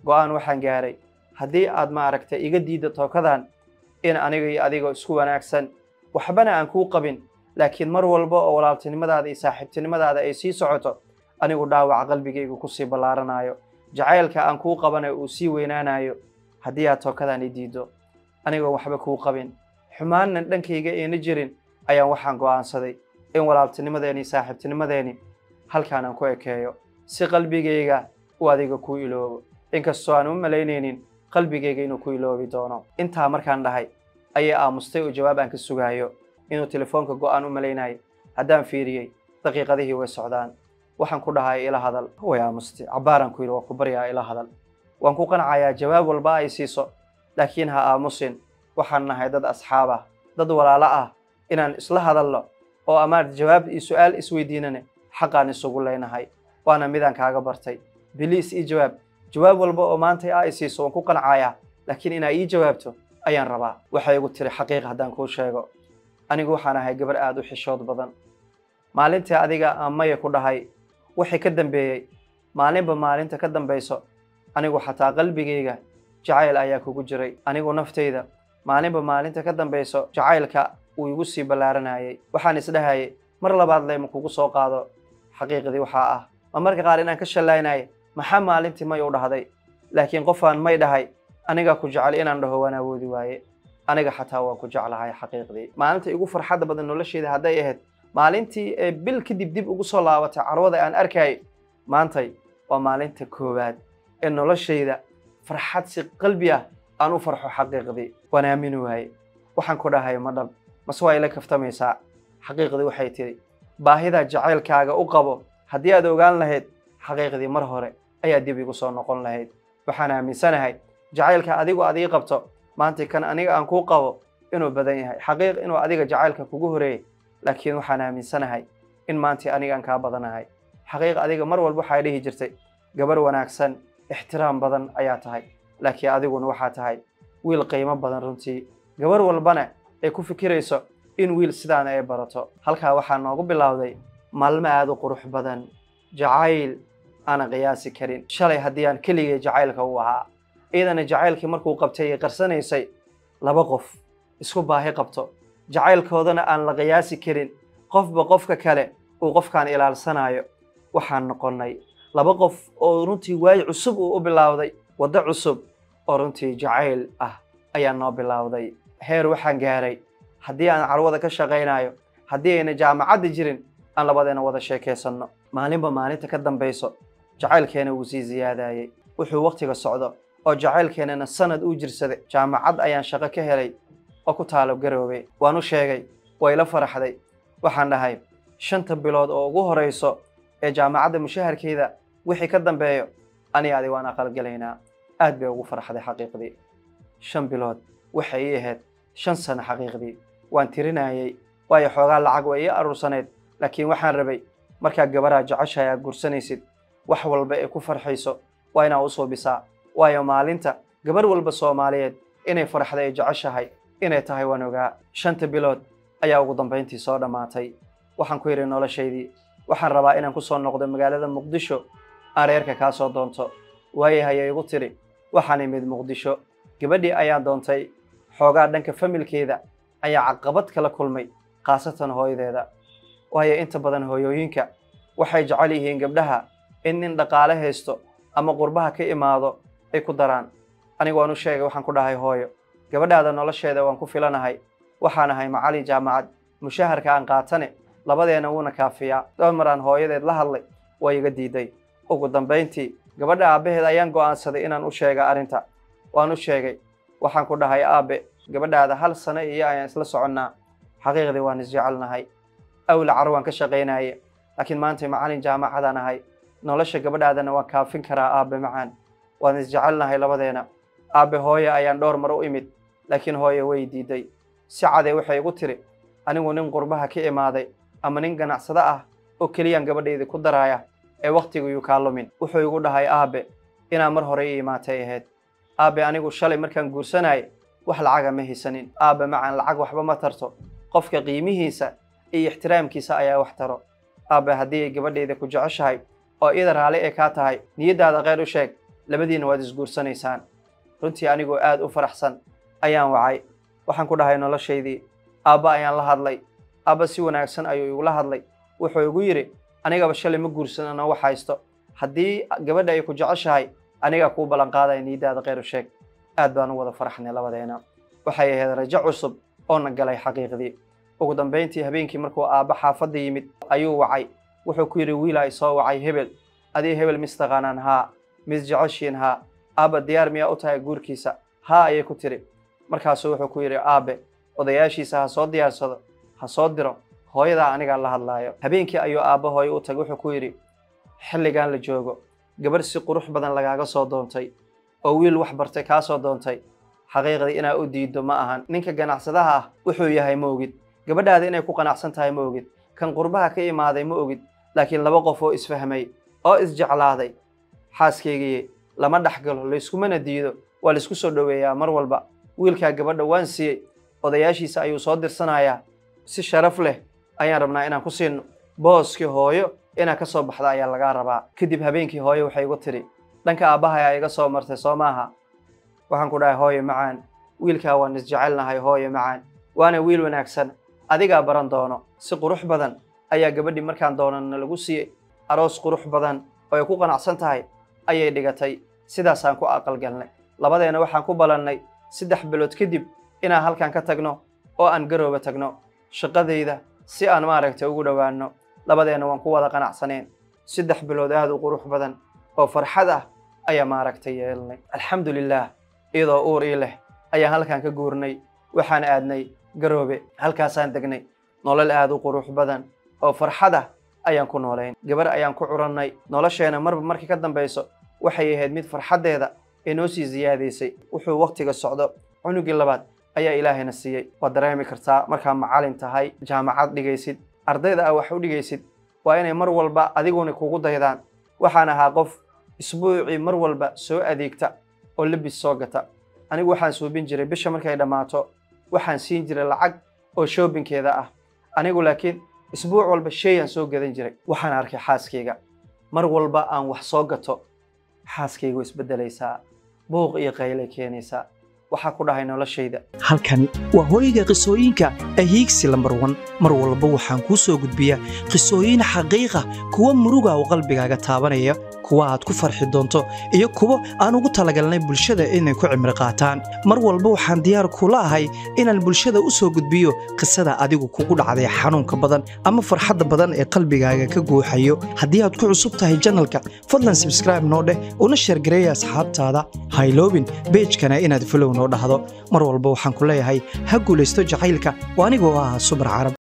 go-aan waxaan gaaray haddii aad maaragtay iga diidda tookadan in aniga iyo adigoo isku wanaagsan waxbana aan kuu qabin laakiin mar walba oo walaaltinimadaada iyo saaxiibtinimadaada ay sii socoto anigu dhaawac qalbigaygu kusii ballaaranayo jacaylka aan kuu qabanayo uu sii weynaanayo haddii aad tookadan i diiddo anigoo waxba kuu qabin xumaannan dhankayga ayna jirin ayaan waxaan go'aansaday in walaaltinimadeeni iyo saaxiibtinimadeeni halkaan aan ku ekeeyo si qalbigayga uu adiga kuu iloobo inkastoo aan u malaynaynin qalbigayga inuu ku iloobi doono intaa markaan dhahay ayay aamustay oo jawaab aan ka sugaayo inuu telefoonka go'aan u malaynayo haddaan fiiriyey daqiiqadihii way socdaan waxaan ku dhahay ila hadal way aamustay cabbaaraan ku yidhi waa ku baryaa ila hadal waan ku qancayaa jawaab walba ay siiso laakiin ha aamusin waxaan nahay dad asxaab ah dad walaalo ah inaan isla hadalno oo amaad jawaab iyo su'aal isweydiinane xaqaan isugu leynahay waana midaan kaaga bartay biliis ii jawaab jawaab walba oo maanta aa i siiso waan ku qancayaa laakiin inaa ii jawaabto ayaan rabaa waxay igu tiri xaqiiq haddaan kuu sheego anigu waxaan ahay gabar aada u xishood badan maalintii adiga aan maya ku dhahay wixii ka dambeeyey maalinba maalinta ka dambayso anigu xataa qalbigayga jacayl ayaa kugu jiray anigu naftayda maalinba maalinta ka dambayso jacaylka uu igu sii ballaaranayay waxaan isdhahayay mar labaad leyma kugu soo qaado xaqiiqdii waxaa ah ma marka qaar inaan ka shallaynaya maxaa maalintii may u dhahday laakiin qofaan may dhahay anigaa ku jecel inaan dhaho waan awoodi waaye aniga xataa waan ku jeclahay xaqiiqdii maalinta igu farxadda badan noloshayda hadday ahayd maalintii ee bil kadib dib ugu soo laabatay carwada aan arkayay maantay waa maalinta koowaad ee noloshayda farxad si qalbi ah aan u farxo xaqiiqdii waan aamini waaye waxaan ku dhahay ma dhab mase waa ila kaftamaysaa xaqiiqdii waxay tidhi baahida jacaylkaaga u qabo haddii aad ogaan lahayd xaqiiqdii mar hore ayaa dib igu soo noqon lahayd waxaan aaminsanahay jacaylka adigu aad ii qabto maanta kan aniga aan kuu qabo inuu badan yahay xaqiiq inuu adiga jacaylka kugu horeeyey laakiin waxaan aaminsanahay in maantii aniga aan kaa badanahay xaqiiq adiga mar walba waxaa dhihi jirtay gabar wanaagsan ixtiraam badan ayaa tahay laakiin adiguna waxaa tahay wiil qiimo badan runtii gabar walbana ay ku fikirayso in wiil sidaana ay barato halkaa waxaa noogu bilowday maalmo aada u qurux badan jacayl aanan qiyaasi karin shalay haddii aan keligay jacaylka u ahaa iyadana jacaylkii markuu qabtay ay qarsanaysay laba qof isku baahi qabto jacaylkoodana aan la qiyaasi karin qofba qofka kale uu qofkaan ilaalsanayo waxaan noqonnay laba qof oo runtii waayi cusub uu u bilowday waddo cusub oo runtii jacayl ah ayaa noo bilowday heer waxaan gaaray haddii aan carwada ka shaqaynayo haddii ayna jaamacadda jirin aan labadeena wada sheekaysanno maalinba maalinta ka dambayso jacaylkeena wuu sii siyaadayey wuxuu wakhtiga socdo oo jacaylkeenana sanad uu jirsaday jaamacad ayaan shaqo ka helay oo ku taalo garoobay waan u sheegay way la faraxday waxaan dhahay shanta bilood oo ugu horayso ee jaamacadda mushaharkeeda wixii ka dambeeyo ani adi waan aqalgelaynaa aad bay ugu farxday xaqiiqdii shan bilood waxay ii ahayd shan sano xaqiiqdii waan tirinayey waayo xoogaa lacag way ii aruursaneyd laakiin waxaan rabay markaa gabaraa jeceshahay aad gursanaysid wax walba ee ku farxayso waa inaa u suubisaa waayo maalinta gabar walba soomaaliyeed inay farxda ay jeceshahay inay tahay waan ogaa shanta bilood ayaa ugu dambayntii soo dhammaatay waxaan ku yidhi noloshaydii waxaan rabaa inaan ku soo noqdo magaalada muqdisho aan reerka kaa soo doonto waayahayay igu tidhi waxaan imid muqdisho gabadhii ayaan doontay xoogaa dhanka familkeeda ayaa caqabad kala kulmay khaasatan hooyadeeda waayo inta badan hooyooyinka waxay jecel yihiin gabdhaha in nin dhaqaale haysto ama qurbaha ka imaado ay ku daraan anigu waan u sheegay waxaan ku dhahay hooyo gabadhaada nolosheeda waan ku filanahay waxaan ahay macallin jaamacad mushaharka aan qaatane labadeena wuuna kaafiyaa dhowr mar aan hooyadeed la hadlay way iga diiday ugu dambayntii gabadha aabbaheed ayaan go'aansaday inaan u sheega arrinta waan u sheegay waxaan ku dhahay aabe gabadhaada hal sano iyo ayaan isla soconnaa xaqiiqdii waan isjecelnahay awla car waan ka shaqaynaye laakiin maanta macallin jaamacadaan ahay nolosha gabadhaadana waan kaafin karaa aabe macaan waan isjecelnahay labadeena aabe hooye ayaan dhowr mar u imid laakiin hooye way diiday si cadee waxay igu tiri anigu nin qurbaha ka imaaday ama nin ganacsado ah oo keliyaan gabadhaydii ku daraaya ee wakhtiguyuu kaa lumin wuxuu igu dhahay aabe inaa mar hore ii imaatay ahayd aabe anigu shalay markaan guursanayay wax lacaga ma haysanin aabe macaan lacag waxba ma tarto qofka qiimihiisa iyo ixtiraamkiisa ayaa wax taro aabe haddii ay gabadhayda ku jeceshahay oo iyada raalli ee kaa tahay niyaddaada kheyr u sheeg labadiina waad isguursanaysaan runtii anigoo aad u faraxsan ayaan wacay waxaan ku dhahay noloshaydii aabba ayaan la hadlay aabba si wanaagsan ayuu igula hadlay wuxuu igu yidhi anigaba shalay ma guursan ana wax haysto haddii gabadha ay ku jeceshahay anigaa kuu ballanqaadaya niiddaada kheyru sheeg aad baan u wada faraxnay labadeena waxay ahayd rajo cusub oo na galay xaqiiqdii ugu dambayntii habeenkii markuu aabba xaafadda yimid ayuu wacay wuxuu ku yidhi wiilaa isoo wacay hebel adii hebel mistaqaanaan haa mis jeceshiin haa aabba diyaar miyaa u tahay guurkiisa haa ayay ku tiri markaasuu wuxuu ku yidhi aabe odayaashiisa ha soo diyaarsado ha soo diro hooyadaa anigaa la hadlaayo habeenkii ayuu aabba hooyo u tagay wuxuu ku yidhi xilligan la joogo gabarh si qurux badan lagaaga soo doontay oo wiil wax bartay kaa soo doontay xaqiiqdii inaa u diiddo ma ahan ninka ganacsadaha ah wuxuu yahay ma ogid gabadhaada inay ku qanacsan tahay ma ogid kan qurbaha ka imaaday ma ogid laakiin laba qof oo isfahmay oo isjeclaaday xaaskaygiiye lama dhexgalo layskumana diido waa laysku soo dhoweeyaa mar walba wiilkaa gabadha waan siiyey odayaashiisa ayuu soo dirsanayaa si sharaf leh ayaan rabnaa inaan ku siino booskii hooyo inaa ka soo baxda ayaa lagaa rabaa kadib habeenkii hooyo waxay igu tidhi dhanka aabbaha ayaa iga soo martay soo maaha waxaan ku dhahay hooyo macaan wiilkaa waan isjecelnahay hooyo macaan waana wiil wanaagsan adigaa baran doono si qurux badan ayaa gabadhii markaan doonana lagu siiyey aroos qurux badan oo ay ku qanacsan tahay ayay dhigatay sidaasaan ku aqalgalnay labadeena waxaan ku balannay saddex bilood kadib inaan halkan ka tagno oo aan garooba tagno shaqadayda si aan maaragtay ugu dhowaanno labadeena waan ku wada qanacsaneen saddex bilood aad u qurux badan oo farxad ah ayaa maaragtay yeelnay alxamdulilaah iyadoo uur ii leh ayaan halkan ka guurnay waxaan aadnay garoobe halkaasaan degnay nolol aad u qurux badan oo farxad ah ayaan ku noolayn gabar ayaan ku curannay nolosheena marba markii ka dambayso waxay ahayd mid farxaddeeda ee noo sii siyaadaysay wuxuu wakhtiga socdo cunugii labaad ayaa ilaahayna siiyey waad dareemi kartaa markaa macalin tahay jaamacad dhigaysid ardayda ah wax u dhigaysid waa inay mar walba adiguna kugu daydaan waxaan ahaa qof isbuucii mar walba soo adeegta oo lebis soo gata anigu waxaan suubin jiray bisha markay dhammaato waxaan siin jiray lacag oo shoobinkeeda ah anigu laakiin isbuuc walba sheeyaan soo gadan jiray waxaan arkay xaaskayga mar walba aan wax soo gato xaaskaygu isbeddelaysaa buuq iyo qaylay keenaysaa waxaa ku dhahay noloshayda halkan waa hooyga qisooyinka ahiigsi lambar wan mar walba waxaan kuu soo gudbiyaa qisooyin xaqiiqa kuwa muruga oo qalbigaaga taabanaya kuwa aad ku farxi doonto iyo kuwo aan ugu talagalnay bulshada inay ku cimri qaataan mar walba waxaan diyaar kula ahay inaan bulshada u soo gudbiyo qisada adigu kugu dhacday xanuunka badan ama farxadda badan ee qalbigaaga ka guuxayo haddii aad ku cusub tahay janalka fadlan sabskraibe noo dheh una sheergareeya asxaabtaada hayloobin beejkana inaad fulow noo dhahdo mar walba waxaan ku leeyahay ha guulaysto jacaylka oo anigoo ah subar carab